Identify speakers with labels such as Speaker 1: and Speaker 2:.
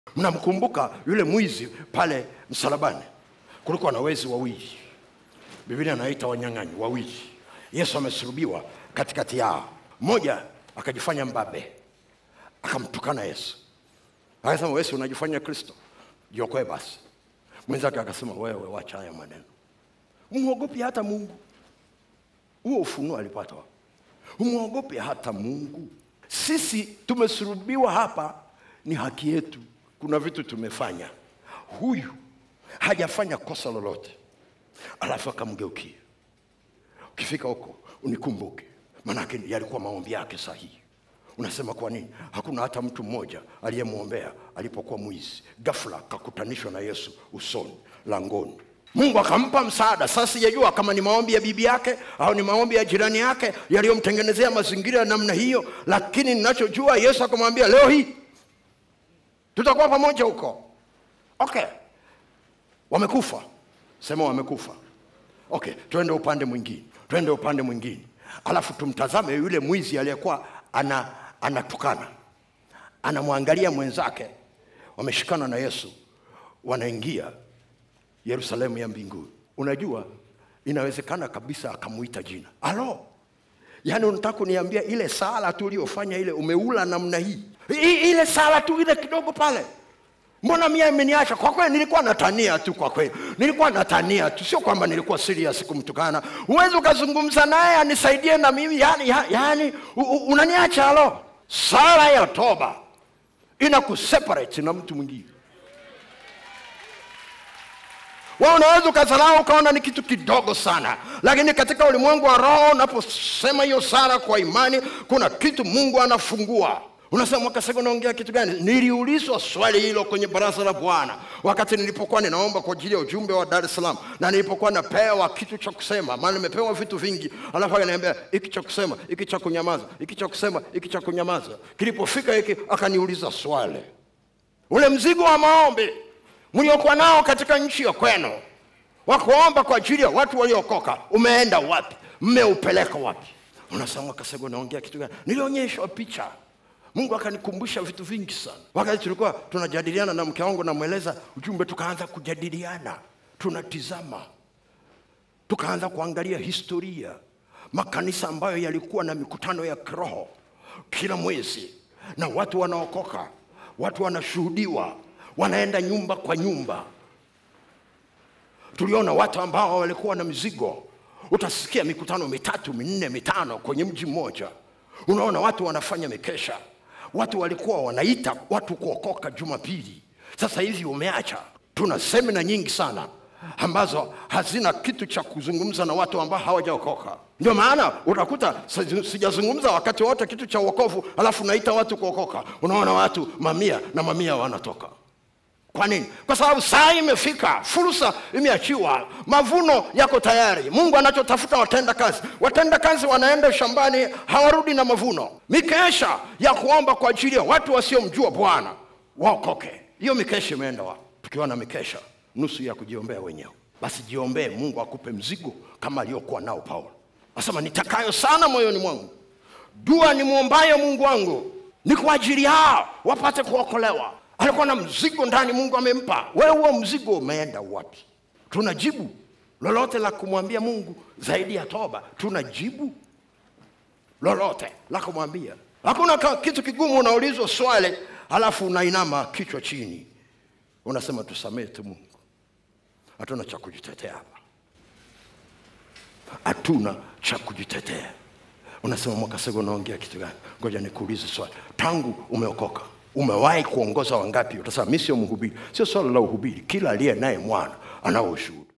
Speaker 1: mnamkumbuka yule mwizi pale msalabani kulikuwa na wezi wawili biblia anaita wanyang'anyi wawili yesu amesulubiwa katikati yao mmoja akajifanya mbabe akamtukana yesu akasema wesi unajifanya kristo jiokoe basi mwenzake akasema wewe wacha haya maneno umwogopi hata mungu huo ufunuo alipata wapi? umwogopi hata mungu sisi tumesulubiwa hapa ni haki yetu kuna vitu tumefanya huyu hajafanya kosa lolote alafu akamgeukia ukifika huko unikumbuke manake yalikuwa maombi yake sahihi unasema kwa nini hakuna hata mtu mmoja aliyemwombea alipokuwa mwizi gafla akakutanishwa na yesu usoni langoni mungu akampa msaada sasa sijajua kama ni maombi ya bibi yake au ni maombi ya jirani yake yaliyomtengenezea mazingira ya namna hiyo lakini ninachojua yesu akamwambia leo hii tutakuwa pamoja huko okay wamekufa sema wamekufa okay twende upande mwingine twende upande mwingine alafu tumtazame yule mwizi aliyekuwa ana anatukana anamwangalia mwenzake wameshikana na yesu wanaingia yerusalemu ya mbinguni unajua inawezekana kabisa akamuita jina alo yaani unataka kuniambia ile sala tu uliyofanya ile umeula namna hii I, ile sala tu ile kidogo pale mbona mia imeniacha kwa kweli nilikuwa natania tu kwa kweli nilikuwa natania tu sio kwamba nilikuwa serious kumtukana huwezi ukazungumza naye anisaidie na mimi yani, ya- yani u- u- unaniacha alo sala ya toba ina kuseparate na mtu mwingine wewe unaweza ukazalau ukaona ni kitu kidogo sana lakini katika ulimwengu wa roho unaposema hiyo sala kwa imani kuna kitu mungu anafungua unasema mwakasego unaongea kitu gani niliulizwa swali hilo kwenye baraza la bwana wakati nilipokuwa ninaomba kwa ajili ya ujumbe wa dar es salaam na nilipokuwa napewa kitu cha kusema maana nimepewa vitu vingi alafu akaniambia hiki cha kusema hiki cha kunyamaza hiki cha kusema hiki cha kunyamaza kilipofika hiki akaniuliza swali ule mzigo wa maombi mliokuwa nao katika nchi ya kwenu wa kuomba kwa ajili ya watu waliokoka umeenda wapi mmeupeleka wapi unasema kasego naongea kitu gani nilionyeshwa picha mungu akanikumbusha vitu vingi sana wakati tulikuwa tunajadiliana na mke wangu namweleza ujumbe tukaanza kujadiliana tunatizama tukaanza kuangalia historia makanisa ambayo yalikuwa na mikutano ya kiroho kila mwezi na watu wanaokoka watu wanashuhudiwa wanaenda nyumba kwa nyumba tuliona watu ambao walikuwa na mizigo utasikia mikutano mitatu minne mitano kwenye mji mmoja unaona watu wanafanya mikesha watu walikuwa wanaita watu kuokoka jumapili sasa hivi umeacha tuna semina nyingi sana ambazo hazina kitu cha kuzungumza na watu ambao hawajaokoka ndio maana utakuta si- sijazungumza wakati wote kitu cha uokovu alafu naita watu kuokoka unaona watu mamia na mamia wanatoka kwa nini kwa sababu saa imefika fursa imeachiwa mavuno yako tayari mungu anachotafuta watenda kazi watenda kazi wanaenda shambani hawarudi na mavuno mikesha ya kuomba kwa ajili ya watu wasiomjua bwana waokoke hiyo mikesha imeenda wapi tukiwa na mikesha nusu ya kujiombea wenyewe basi jiombee mungu akupe mzigo kama aliyokuwa nao paulo asema nitakayo sana moyoni mwangu dua nimwombayo mungu wangu ni kwa ajili yao wapate kuokolewa alikuwa na mzigo ndani mungu amempa wewe huo mzigo umeenda wapi tuna jibu lolote la kumwambia mungu zaidi ya toba tuna jibu lolote la kumwambia hakuna ka- kitu kigumu unaulizwa swali halafu unainama kichwa chini unasema tusamehe tu mungu hatuna cha kujitetea hapa hatuna cha kujitetea unasema mwakasego unaongea kitu gani ngoja nikuulize swali tangu umeokoka umewahi kuongoza wangapi utasema mi sio mhubiri sio swala la uhubiri kila aliye naye mwana anao ushuhuda